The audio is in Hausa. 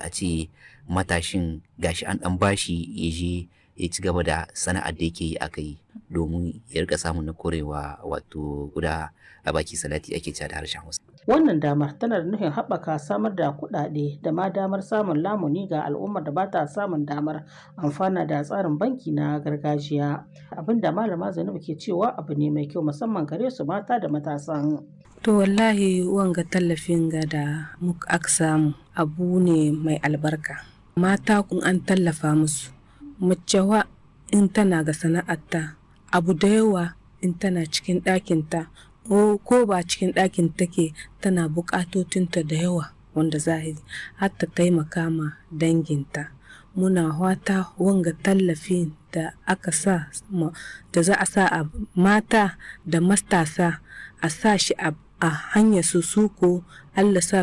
a ce matashin gashi an dan bashi ya je ya ci gaba da sana'ar da yake yi aka yi domin ya rika samun na korewa wato guda a baki salati ake cewa da harshen Hausa. Wannan damar tana da nufin haɓaka samar da kuɗaɗe da ma damar samun lamuni ga al'ummar da ba ta samun damar amfana da tsarin banki na gargajiya. Abin da malama Zainabu ke cewa abu ne mai kyau musamman gare su mata da matasan. To wallahi wanga tallafin ga da muka aka samu abu ne mai albarka. Mata kun an tallafa musu. Mace wa in tana ga sana'arta abu da yawa in tana cikin ɗakinta ko ba cikin ɗakin take tana buƙatotinta da yawa wanda zahiri har ta taimaka ma danginta. Muna wata wanga tallafi da aka sa da za a sa a mata da matasa a sa shi a hanyar su suko Allah sa